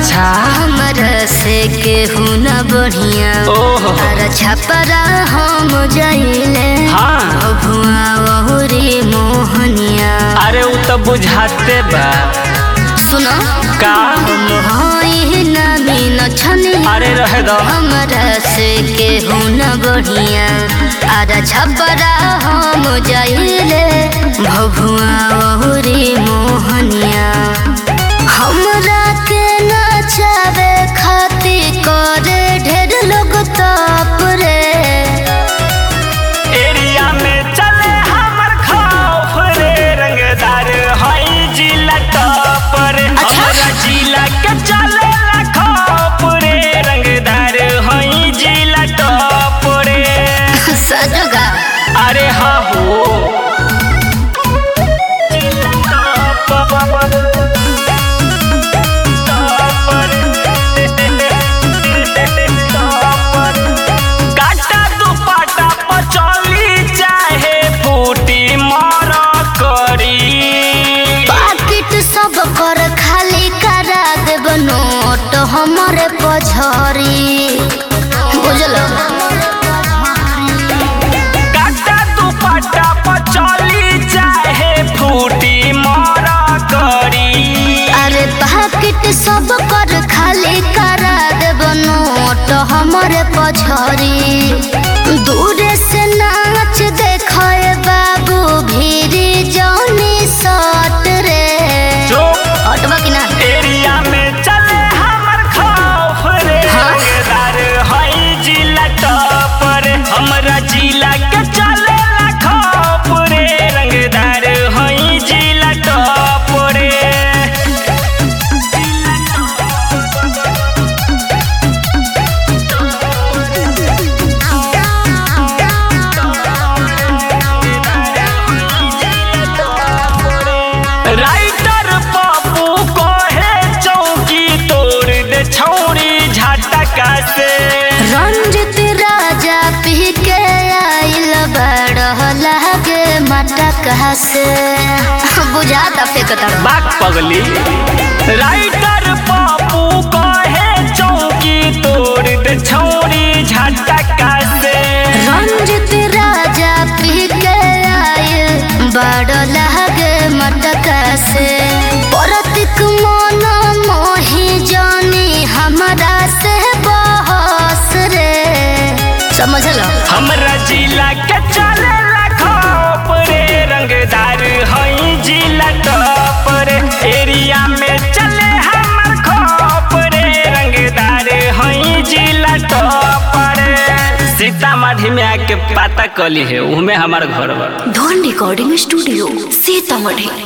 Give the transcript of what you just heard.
अच्छा हमरा से केहू न बढ़िया ओहो अरे छपरा हम जाइले हाँ भुआ बहुरी मोहनिया अरे उ तो बुझाते बा सुनो का हम हई नमी न छनी अरे रहे दो हमरा से केहू न बढ़िया अरे छपरा हम जाइले भभुआ बहुरी मोहनिया हमरा के नचावे खातिर करे ढेर लोग ताप रे एरिया में चले हमर खौफ रे रंगदार हई जिला टॉप रे अच्छा। हमरा जिला के चले ला खौफ रे रंगदार हई जिला टॉप रे सजगा अरे हाँ हो जिला टॉप टॉप रे टॉप रे काटा दुपट्टा पचौली चाहे फूटी मर करी पाकिट सब कर खाली करा देब नोट हमरे पछरी बुझल काटा दुपट्टा पचौली चाहे फूटी मर करी अरे पाकिट सब कर खाली करा देब नोट हमरे पछरी दूरे से नाच देखे बाबू भीरी जौनी सट रे चुप हटबा कि ना एरिया में चले हमर खौफ रे हाँ? रंगदार हई जिला टॉप रे हमरा जिला के चले ला खौफ रे रंगदार हई जिला टॉप रे राइटर पप्पू कहे चौकी तोड़ दे छौरी झटका से रंजित राजा पी के आइल बड़ लागे मटका से बुझाता फेंकता बाक पगली राइटर पप्पू कहे चौकी तोड़ दे छौरी झटका से रंजित राजा पी के आइल बड़ लागे मटका से परतिक मन मोही जानी हमरा से बहस रे समझल हमरा जिला के चले खौफ रे रंगदार हई जिला टॉप रे एरिया में चले हमर खौफ रे रंगदार हई जिला टॉप रे सीतामढ़ी में आके पता कली है उहमे हमार घर बा धन रिकॉर्डिंग स्टूडियो सीतामढ़ी